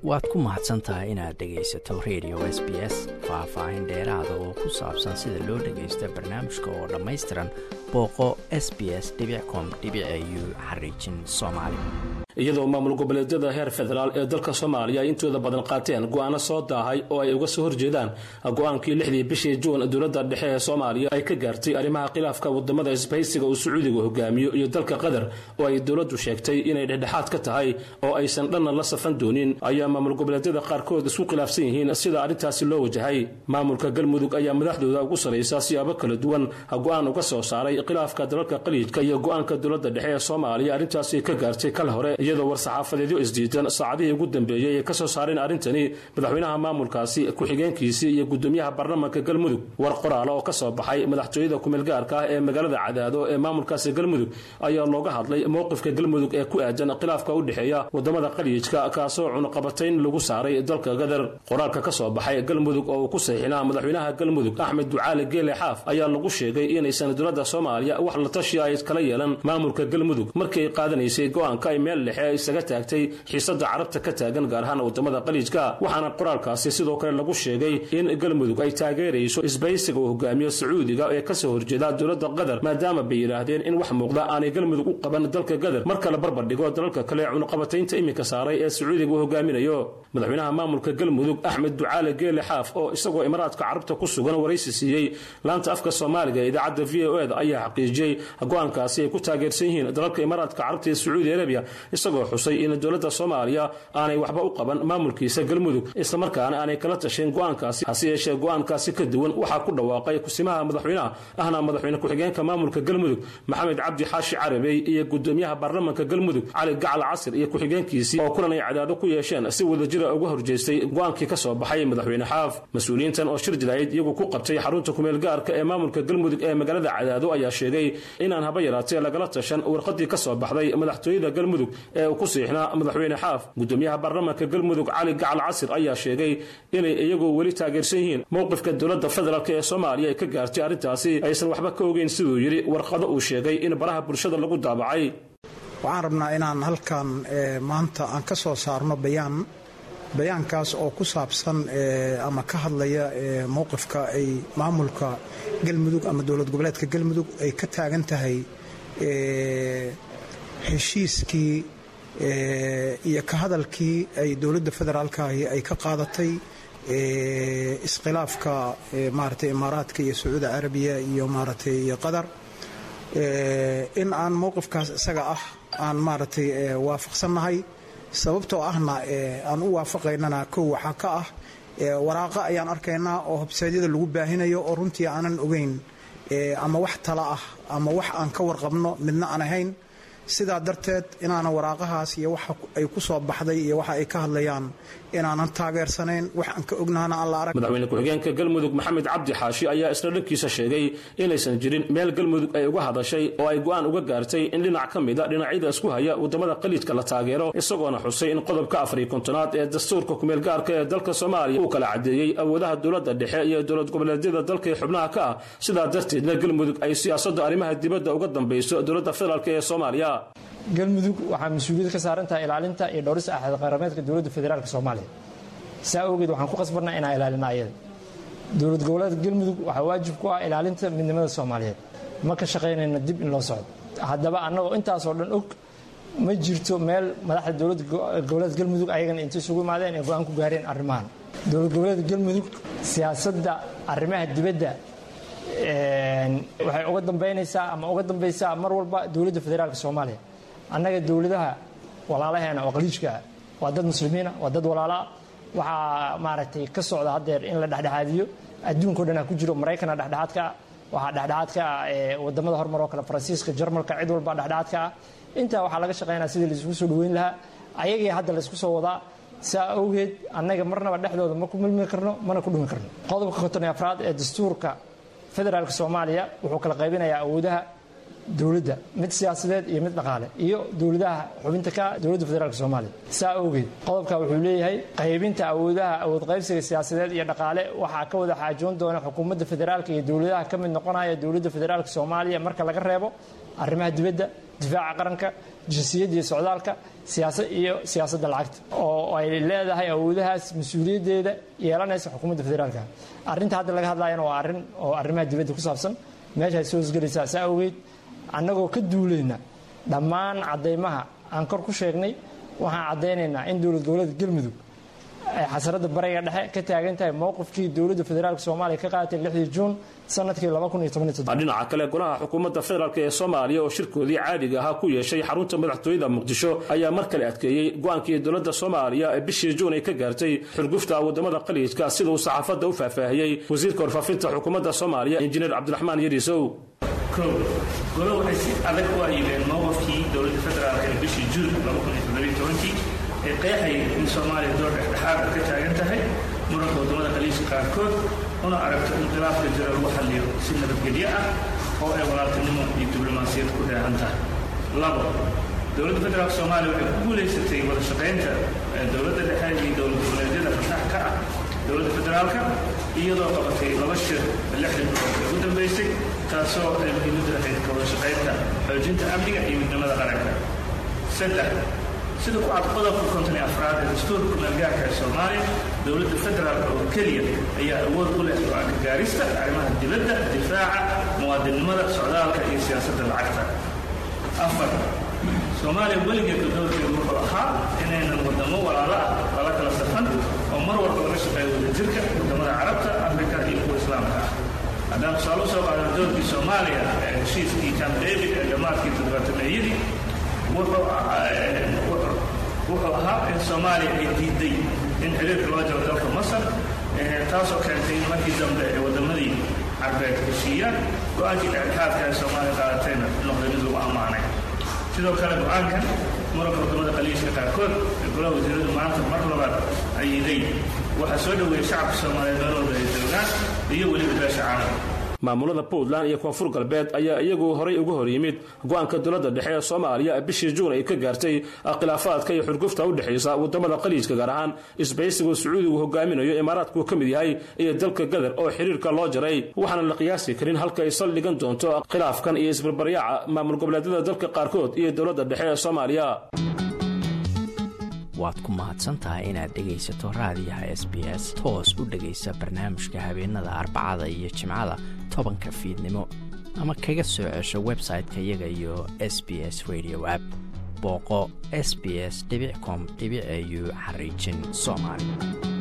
waad ku mahadsan tahay inaad dhegaysato radio s b s faah-faahin dheeraada oo ku saabsan sida loo dhagaysto barnaamijka oo dhammaystiran booqo s b s com u xariijin soomaali iyadoo maamul goboleedyada heer federaal ee dalka soomaaliya ay intooda badan qaateen go'aano soo daahay oo ay uga soo horjeedaan go-aankii lixdii bishii juun dowladda dhexe ee soomaaliya ay ka gaartay arrimaha khilaafka wadamada isbahaysiga uu sacuudiga hogaamiyo iyo dalka qatar oo ay dowladdu sheegtay inay dhexdhexaad ka tahay oo aysan dhanna la safan doonin ayaa maamul goboleedyada qaarkood isku khilaafsan yihiin sida arrintaasi loo wajahay maamulka galmudug ayaa madaxdooda ugu saraysa siyaabo kala duwan go-aan uga soo saaray khilaafka dalalka qaliijka iyo go-aanka dowladda dhexe ee soomaaliya arrintaasi ka gaartay kal hore iyadoo war-saxaafadeedyo isdiidan saacadihii ugu dambeeyey ay ka soo saareen arrintani madaxweynaha maamulkaasi ku-xigeenkiisii iyo gudoomiyaha baarlamaanka galmudug war qoraala oo ka soo baxay madaxtooyada kumeelgaarka ah ee magaalada cadaado ee maamulkaasi galmudug ayaa looga hadlay mowqifka galmudug ee ku aadan khilaafka u dhexeeya wadamada qaliijka kaasoo cunaqabatayn lagu saaray dalka gadar qoraalka ka soo baxay galmudug oo uu ku saxiixinaa madaxweynaha galmudug axmed ducaali geele xaaf ayaa lagu sheegay inaysan dowladda soomaaliya wax la tashi ay kala yeelan maamulka galmudug markii ay qaadanaysay go-aanka ay meel dhexe isaga taagtay xiisada carabta ka taagan gaar ahaan wadamada qaliijka waxaana qoraalkaasi sidoo kale lagu sheegay in galmudug ay taageerayso isbaysiga uu hogaamiyo sacuudiga ee kasoo horjeeda dowladda qatar maadaama bay yidhaahdeen in wax muuqda aanay galmudug u qaban dalka gadar marka la barbardhigo dalalka kale cunaqabataynta iminka saaray ee sacuudiga uu hogaaminayo madaxweynaha maamulka galmudug axmed ducaale geele xaaf oo isagoo imaaraadka carabta ku sugan waraysi siiyey laanta afka soomaaliga ee idaacadda v o eda ayaa xaqiijiyey go-aankaasi ay ku taageersan yihiin dalalka imaaraadka carabta ee sacuudi arabiya isagoo xusay in dowladda soomaaliya aanay waxba u qaban maamulkiisa galmudug islamarkaana aanay kala tashayn go-aankaasi hase yeeshee go-aankaasi ka duwan waxaa ku dhawaaqay kusimaha madaxweynaha ahna madaxweyne ku-xigeenka maamulka galmudug maxamed cabdi xaashi carabey iyo gudoomiyaha baarlamaanka galmudug cali gacal casir iyo ku-xigeenkiisii oo kulan ay cadaado ku yeesheen si wadajira uga horjeestay go-aankii ka soo baxay madaxweyne xaaf mas-uuliyiintan oo shir jilayd iyagu ku qabtay xarunta kumeel gaarka ee maamulka galmudug ee magaalada cadaado ayaa sheegay inaan haba yaraatee lagala tashan warqadii ka soo baxday madaxtooyada galmudug ee uu ku siixnaa madaxweyne xaaf gudoomiyaha baarlamaanka galmudug cali gacal casir ayaa sheegay inay iyagu weli taageersan yihiin mowqifka dowladda federaalk ee soomaaliya ay ka gaartay arrintaasi aysan waxba ka ogeyn siduu yidhi warqado uu sheegay in baraha bulshada lagu daabacay waxaan rabnaa inaan halkan maanta aan ka soo saarno bayaan bayaankaas oo ku saabsan ama ka hadlaya mowqifka ay maamulka galmudug ama dowlad goboleedka galmudug ay ka taagan tahay heshiiskii iyo ka hadalkii ay dowladda federaalkaahi ay ka qaadatay iskhilaafka maaragtay imaaraadka iyo sacuudi carabiya iyo maaragtay iyo qatar in aan mowqifkaas isaga ah aan maaragtay waafaqsannahay sababtoo ahna aan u waafaqaynana kow waxaa ka ah waraaqa ayaan arkaynaa oo habsaadyada lagu baahinayo oo runtii aanan ogeyn ama wax tala ah ama wax aan ka warqabno midna aan ahayn sidaa darteed inaana waraaqahaas iyo waxa ay ku soo baxday iyo waxa ay ka hadlayaan inaanan taageersanayn wax aan ka ognaana aan la arag madaxweyne ku-xigeenka galmudug maxamed cabdi xaashi ayaa isla dhankiisa sheegay inaysan jirin meel galmudug ay uga hadashay oo ay go-aan uga gaartay in dhinac ka mida dhinacyada isku haya wadamada qaliidka la taageero isagoona xusay in qodobka afariyo kontonaad ee dastuurka kumeel gaarka ee dalka soomaaliya uu kala cadeeyey awoodaha dowladda dhexe iyo dowlad goboleedyada dalka ee xubnaha ka ah sidaa darteedna galmudug ay siyaasadda arrimaha dibadda uga dambayso dowladda federaalk ee soomaaliya galmudug waxaa mas-uuliyad ka saaran tahay ilaalinta iyo dhowrista axad qarameedka dowladda federaalk soomaaliya saa awgeed waxaan ku qasbanaa inaan ilaalina ayada dowlad goboleedka galmudug waxaa waajib ku ah ilaalinta midnimada soomaaliyeed ma ka shaqaynayna dib in loo socdo haddaba annagoo intaasoo dhan og ma jirto meel madaxda dowlad goboleedka galmudug ayagana intay isugu imaadeen ay go-aan ku gaareen arrimahan dowlad goboleedka galmudug siyaasadda arrimaha dibadda waxay uga dambaynaysaa ama uga dambaysaa mar walba dowladda federaalk soomaaliya annaga dowladaha walaalaheena oo qaliijkaa waa dad muslimiina waa dad walaalaa waxaa maaragtay ka socda haddeer in la dhexdhexaadiyo adduunkao dhan ha ku jiro maraykana dhexdhexaadka ah waxaa dhexdhexaadka ah wadamada horumar oo kale faransiiska jarmalka cid walba dhexdhexaadka ah intaa waxaa laga shaqaynaya sidii laisugu soo dhaweyn lahaa ayagii hadda laysku soo wadaa saa awgeed annaga marnaba dhexdooda ma ku milmi karno mana ku dhumi karno qodobka konton iyo afraad ee dastuurka federaalk soomaaliya wuxuu kala qaybinayaa awoodaha dowladda mid siyaasadeed iyo mid dhaqaale iyo dowladaha xubinta ka dowladda federaalk soomaaliya saa awgeed qodobka wuxuu leeyahay qaybinta awoodaha awood qaybsiga siyaasadeed iyo dhaqaale waxaa ka wada xaajoon doona xukuumadda federaalk iyo dowladaha ka mid noqonaya dowladda federaalk soomaaliya marka laga reebo arrimaha dibadda difaaca qaranka jinsiyadda iyo socdaalka siyaasad iyo siyaasadda lacagta oo ay leedahay awoodahaas mas-uuliyaddeeda yeelanaysa xukuumadda federaalka arrinta hadda laga hadlayana waa arrin oo arrimaha dibadda ku saabsan meeshaay soo hosgelaysaa saa awgeed annagoo ka duulayna dhammaan caddaymaha aan kor ku sheegnay waxaan caddaynaynaa in dowlad goboleedka galmudug ay xasarada bariga dhexe ka taagan tahay mowqifkii dowladda federaalk soomaaliya ka qaadatay lixdii juun sanadkii dhinaca kale golaha xukuumadda federaalk ee soomaaliya oo shirkoodii caadiga ahaa ku yeeshay xarunta madaxtooyada muqdisho ayaa mar kale adkeeyey go-aankii dowladda soomaaliya ee bishii juun ay ka gaartay xurgufta wadamada qaliijka sida uu saxaafadda u faahfaahiyey wasiirka warfaafinta xukuumadda soomaaliya injineer cabdiraxmaan yariisow kow golo waxay si adag u ayibeen mowqafkii dowladda federaalk ee bishii juun ee qeexayay in soomaaliya door dhexdhexaada ka taagan tahay muranka waddamada khaliijka qaarkood una aragto in khilaafka jira lagu xalliyo si nabadgelyo ah oo ay walaaltinimo iyo diblomaasiyad ku dheehan tahay labo dowladda federaalk soomaaliya waxay ku guulaysatay wada shaqaynta dowladda dhexe iyo dowlad goboleedyada fasax ka ah dowladda federaalka iyadoo qabatay laba shir lixdii bilood ee ugu dambaysay taasoo ay muhiimaddu ahayd ka wada shaqaynta xoojinta amniga iyo midnimada qaranka saddex sida ku cad qodobka konton iyo afraad ee dastuurka kumeelgaarka ee soomaaliya dowladda federaalka oo keliya ayaa awood u leh go-aanka gaarista arrimaha dibadda difaaca muwaadinnimada socdaalka iyo siyaasadda lacagta afar soomaaliya weligeedka doorkeedu wuxuu ahaa inaynan waddamo walaalo ah lala kala safan oo mar walba laga shaqeeyo wadajirka waddamada carabta afrika iyo kuwa islaamka ah haddaan tusaale u soo qaadano doorkii soomaaliya ee heshiiskii camp david ee dhammaadkii toddobaatameeyadii wuxuu ahaa in soomaaliya ay diiday in xiriirka loo jaro dalka masar taasoo keentay in markii dambe ee waddamadii carbeed heshiiyaan go-aankii dhexdhexaadka ee soomaaliya qaadatayna noqday mid lagu ammaanay sidoo kale go-aankan muranka waddamada qaliijka qaarkood ee golaha wasiiradu maanta mar labaad ayiday waxaa soo dhoweeyey shacabka soomaaliyeed meel walba ay joogaan iyo weliba beesha caalamka maamulada puntland iyo koonfur galbeed ayaa iyagu horay uga hor yimid go-aanka dowladda dhexe ee soomaaliya bishii juun ay ka gaartay khilaafaadka iyo xurgufta u dhexaysa waddamada qaliijka gaar ahaan isbaysigu sacuudigu hogaaminayo imaaraadku ka mid yahay iyo dalka gadar oo xiriirka loo jaray waxaana la qiyaasi karin halka ay saldhigan doonto khilaafkan iyo isbarbaryaaca maamul goboleedyada dalka qaarkood iyo dowladda dhexe ee soomaaliya waad ku mahadsantahay inaad dhegaysato raadiyaha s b s toos u dhegaysa barnaamijka habeenada arbacada iyo jimcada tobanka fiidnimo ama kaga soo cesho website-ka iyaga iyo s b s radio app booqo s b s com au xariijin soomaali